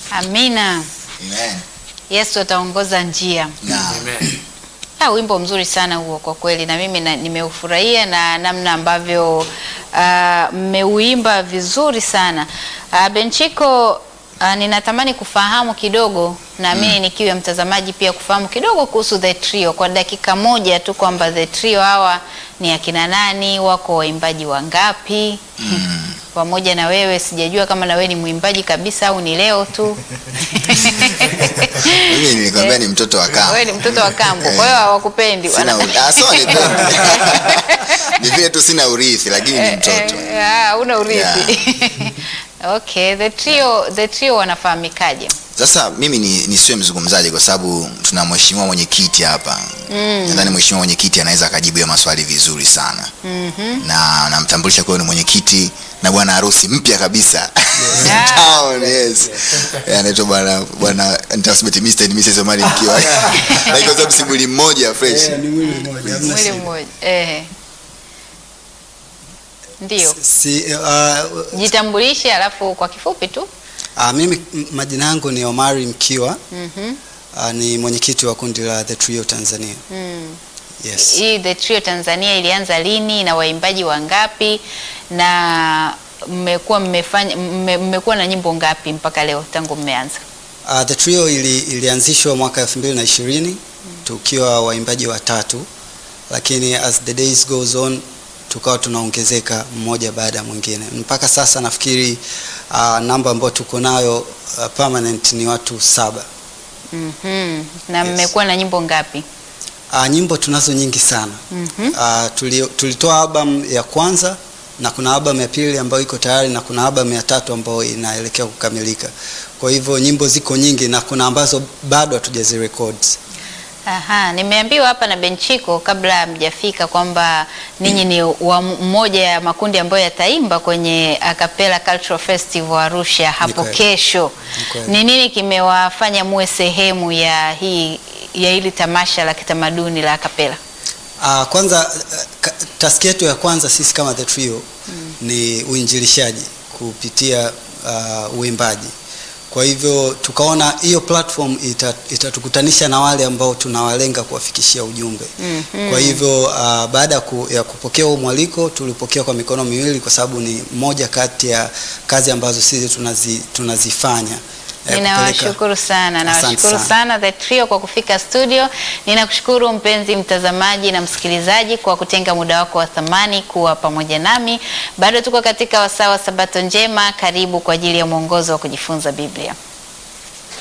Amina. Amen. Yesu ataongoza njia. Naam. Amen. Ah, wimbo mzuri sana huo kwa kweli, na mimi na- nimeufurahia na namna ambavyo ah, mmeuimba vizuri sana. Uh, Benchiko, ah, ninatamani kufahamu kidogo na mimi nikiwa mtazamaji pia kufahamu kidogo kuhusu The Trio kwa dakika moja tu, kwamba The Trio hawa ni akina nani, wako waimbaji wangapi? Pamoja na wewe, sijajua kama na wewe ni mwimbaji kabisa au ni leo tu. Mimi nilikwambia ni mtoto wa kambo. Wewe ni mtoto wa kambo, kwa hiyo hawakupendi. Sina Wana- uri- ah, so ni ni vile tu sina urithi lakini ni mtoto. Eh, eh, ah, una urithi. Okay, the trio, the trio wanafahamikaje? Sasa mimi ni nisiwe mzungumzaji kwa sababu tuna mheshimiwa mwenyekiti hapa. Nadhani mheshimiwa mwenyekiti anaweza akajibu hiyo maswali vizuri sana. Na namtambulisha kwa ni mwenyekiti na bwana harusi mpya kabisa. Yeah. Town, yes. Eh, Anaitwa bwana bwana nitasema eti Mr. and Mrs. Omari mkiwa. Na kwa sababu si mwili mmoja fresh. Eh, ni mwili mmoja. hamna Mwili shida. mmoja. Eh. Ndio. Si, uh, Jitambulishe alafu kwa kifupi tu. uh, mimi m- majina yangu ni Omari Mkiwa Mhm. uh, ni mwenyekiti wa kundi la The Trio Tanzania. Mm. Yes. Hii the trio Tanzania ilianza lini na waimbaji wangapi na mmekuwa mmefanya mme- mmekuwa na nyimbo ngapi mpaka leo tangu mmeanza? Uh, The Trio ili, ilianzishwa mwaka 2020 tukiwa waimbaji watatu, lakini as the days goes on tukawa tunaongezeka mmoja baada ya mwingine. Mpaka sasa nafikiri uh, namba ambayo tuko nayo uh, permanent ni watu saba. Mhm. Na Yes. mmekuwa na nyimbo ngapi? Uh, nyimbo tunazo nyingi sana. Mhm. Uh, tuli, tulitoa album ya kwanza na kuna album ya pili ambayo iko tayari na kuna album ya tatu ambayo inaelekea kukamilika. Kwa hivyo nyimbo ziko nyingi na kuna ambazo bado hatujazirecord. Aha, nimeambiwa hapa na Benchiko kabla hamjafika kwamba ninyi ni wa mmoja ya makundi ambayo yataimba kwenye Acapella Cultural Festival Arusha hapo kweli. kesho. Ni kweli. Ni nini kimewafanya muwe sehemu ya hii ya hili tamasha la kitamaduni la Acapella? Uh, kwanza uh, ka- taski yetu ya kwanza sisi kama The Trio ni uinjilishaji kupitia uh, uimbaji. Kwa hivyo tukaona hiyo platform ita- itatukutanisha na wale ambao tunawalenga kuwafikishia ujumbe. Mhm. Kwa hivyo uh, baada ya ku, ya kupokea huo mwaliko tulipokea kwa mikono miwili, kwa sababu ni moja kati ya kazi ambazo sisi tunazi, tunazifanya eh, kupeleka- Ninawashukuru sana, Asante nawashukuru sana. sana The Trio kwa kufika studio. Ninakushukuru mpenzi mtazamaji na msikilizaji kwa kutenga muda wako wa thamani kuwa pamoja nami. Bado tuko katika wasaa wa Sabato njema. Karibu kwa ajili ya mwongozo wa kujifunza Biblia.